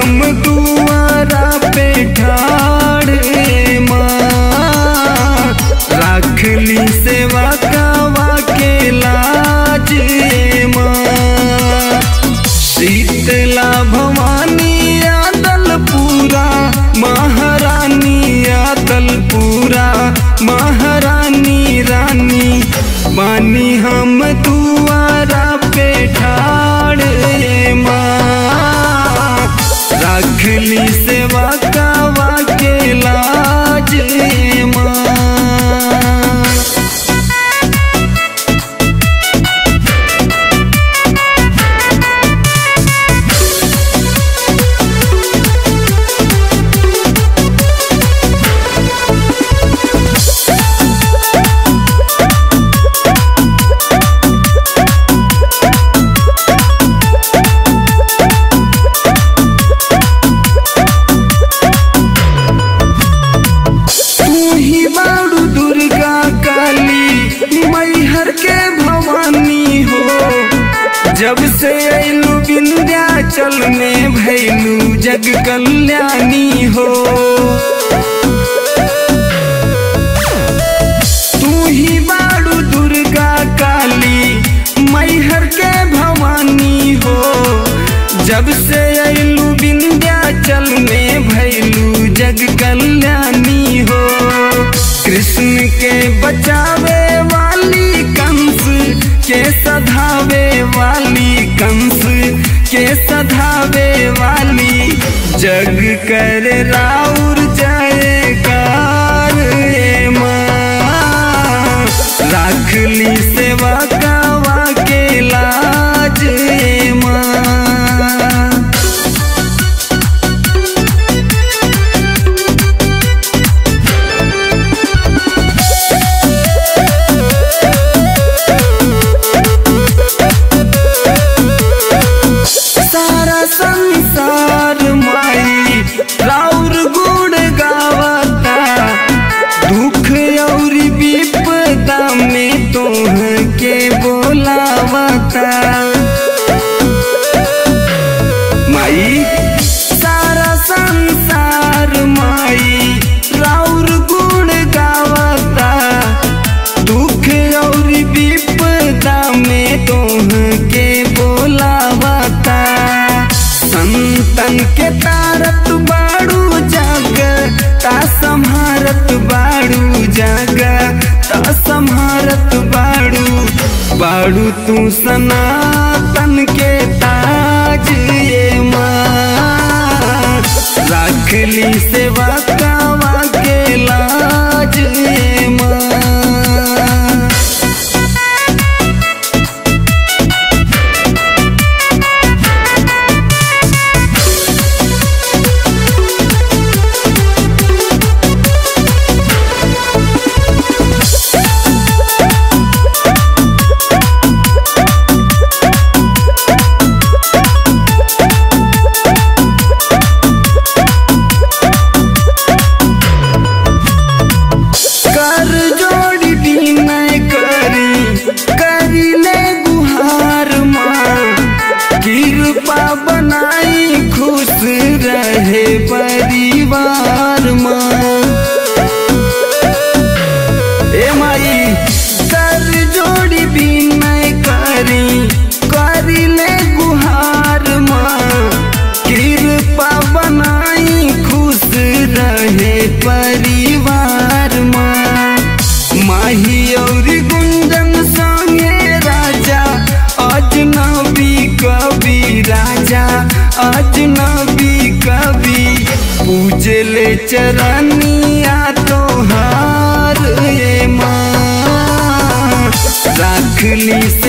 हम दुआरा पे ठाड़े माँ राखली सेवा कावा के लाज माँ शीतला भवानी आदल पूरा महारानी आदल पूरा महारानी रानी मानी हम दुआरा पे ठाड़े माँ राखली सेवा कावा के लाज माँ तू ही बाड़ू दुर्गा काली मैहर के भवानी हो जब से अइलू विंध्याचल में भैलू जग कल्याणी हो तू ही बाड़ू दुर्गा काली मैहर के भवानी हो जब से अइलू विंध्याचल में भैलू जग कल्याणी हो कृष्ण के बचावे वाली कंस के सधावे वाली कंस के सधावे वाली जग कर राउर जयकार ए माँ राखली सेवा कावा के लाज ए माँ सारा संसार माई राउर गुण गावता दुख और विपदा में तोह के बोलावता माई सारा संसार माई राउर गुण गावता दुख और विपदा में तोह के बोलावता संतन के तारत बाड़ू जग ता संहारत बाड़ू जग ता संहारत बाड़ू बाड़ू तू सनातन के ताज ये माँ राखली सेवा कावा के लाज ये माँ कर जोड़ी विनय करी करी ले गुहार माँ कृपा बनाई खुश रहे परिवार माँ ए माई कर जोड़ी विनय करी करी ले गुहार माँ कृपा बनाई खुश रहे परिवार माँ माही और गुंजन संगे राजा अजनबी कवि राजा अजनबी कवि पूजले चरनिया तोहार ये माँ राखली